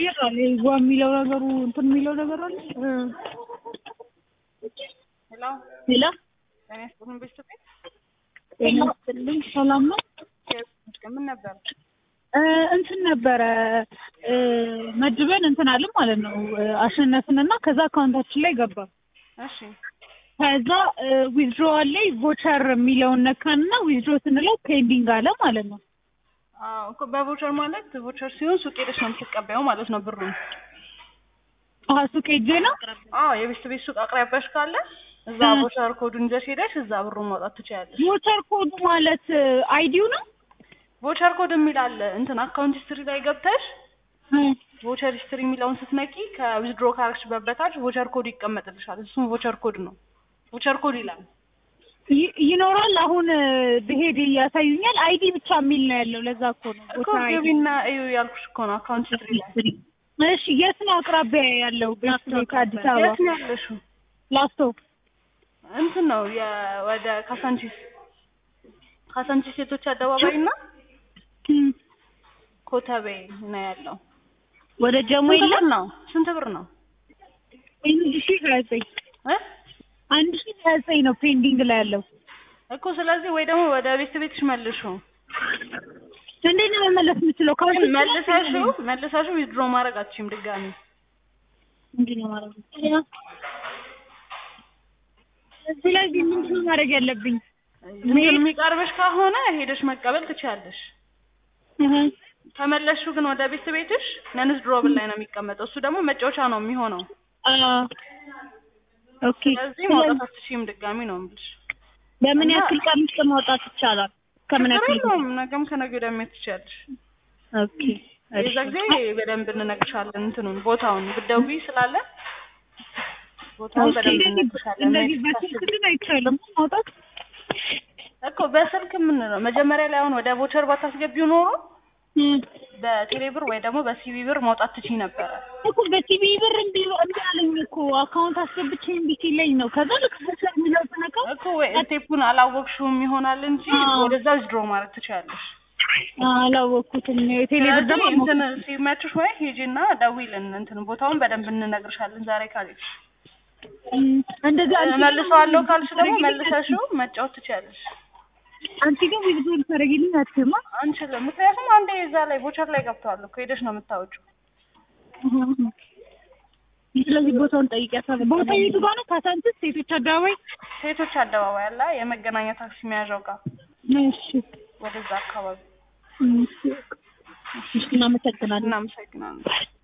ቀይር አለ ጓ የሚለው ነገሩ እንትን የሚለው ነገር አለ ሄሎ ሌላ ጤና ይስጥልን ቤተሰብ ጤና ይስጥልኝ ሰላም ነው ምን ነበር እ እንትን ነበረ እ መድበን እንትን አለን ማለት ነው እ አሸነፍንና ከዛ አካውንታችን ላይ ገባ እሺ ከዛ ዊዝድሮዋል ላይ ቮቸር የሚለውን ነካንና ዊዝድሮ ስንለው ፔንዲንግ አለ ማለት ነው አዎ እኮ በቮቸር ማለት ቮቸር ሲሆን ሱቅ ሄደሽ ነው የምትቀበየው ማለት ነው ብሩን አሀ ሱቅ ሄጄ ነው አዎ የቤት ቤት ሱቅ አቅራቢያሽ ካለ እዛ ቮቸር ኮዱን ይዘሽ ሄደሽ እዛ ብሩን ማውጣት ትችያለሽ ቮቸር ኮዱ ማለት አይዲው ነው ቮቸር ኮድ የሚል አለ እንትን አካውንት ሂስትሪ ላይ ገብተሽ ቮቸር ሂስትሪ የሚለውን ስትነቂ ከዊዝድሮ ካረግሽበት በታች ቮቸር ኮድ ይቀመጥልሻል እሱም ቮቸር ኮድ ነው ቮቸር ኮድ ይላል ይ- ይኖራል አሁን ብሄድ ያሳዩኛል አይዲ ብቻ የሚል ነው ያለው ለዛ እኮ ነው እኮ ቮተር አይዲ ገቢና እዩ ያልኩሽ እኮ ነው አካውንት ሂስትሪ ላይ እሺ የት ነው አቅራቢያ ያለው ቤት ከአዲስ አበባ የት ነው ያለሽው ላስቶ እንትን ነው የ- ወደ ካሳንቺስ ካሳንቺስ ሴቶች አደባባይ እና እም፣ ኮተቤ ነው ያለው ወደ ጀሞ ስንት የለም ብር ነው ስንት ብር ነው አንድ ሺ ሀያ ዘጠኝ እ አንድ ሺ ሀያ ዘጠኝ ነው ፔንዲንግ ላይ ያለው እኮ ስለዚህ ወይ ደግሞ ወደ ቤት ቤትሽ መልሹ እንዴት ነው መመለስ የምችለው ግን ካሽ መልሰሽው መልሰሽው ዊዝድሮ ማድረግ አትችይም ድጋሚ እንዴት ነው ማለት ነው ስለዚህ ምንድን ነው ማድረግ ያለብኝ እንትን የሚቀርብሽ ከሆነ ሄደሽ መቀበል ትችያለሽ እህ፣ ከመለስሹ ግን ወደ ቤት ቤትሽ ነንስ ድሮብል ላይ ነው የሚቀመጠው እሱ ደግሞ መጫወቻ ነው የሚሆነው አ ኦኬ ስለዚህ ማውጣት አትችይም ድጋሚ ነው የምልሽ በምን እና- ያክል ቀን ውስጥ ማውጣት ይቻላል ከምን ችግር ያክል የለውም ነገም ከነገ ወዲያ መሄድ ትችያለሽ ኦኬ የዛ ጊዜ በደንብ እንነግርሻለን እንትኑን ቦታውን ብትደውይ ስላለ ቦታውን በደንብ እንነግርሻለን እንደዚህ መሄድ በስልክ ስታስቢ። ግን አይቻልም ማውጣት እኮ በስልክ የምንለው መጀመሪያ ላይ አሁን ወደ ቮቸር ባታስገቢው ኖሮ እም፣ በቴሌ ብር ወይ ደግሞ በሲቢ ብር ማውጣት ትችይ ነበረ እኮ በቲቪ ብር እምቢ እምቢ አለኝ እኮ አካውንት አስገብቼ እምቢ ሲለኝ ነው ከዛ ልክ ቮቸር የሚለው ስነካው እኮ ወይ ስቴፑን አላወቅሽውም ይሆናል እንጂ አዎ። ወደዛ ዊዝድሮ ማድረግ ትችያለሽ አላወቅኩትም የቴሌ ብር ደግሞ ስለዚህ እንትን ሲመችሽ ወይ ሂጂና ደውይልን እንትን ቦታውን በደንብ እንነግርሻለን ዛሬ ካልሽ እም፣ እንደዛ አንቺ መልሰዋለሁ ካልሽ ደግሞ መልሰሽው መጫወት ትችያለሽ አንቺ ግን ዊዝድሮ ልታደርጊልኝ አትችይም አ? አንችልም ምክንያቱም አንዴ እዛ ላይ ቮቸር ላይ ገብተዋል እኮ ሄደሽ ነው የምታወጪው ስለዚህ ቦታውን ጠይቂያታለሁ ቦታ የቱ ጋር ነው ካሳንችስ ሴቶች አደባባይ ሴቶች አደባባይ አለ የመገናኛ ታክሲ መያዣው ጋር እሺ ወደዛ አካባቢ እሺ እናመሰግናለን እናመሰግናለን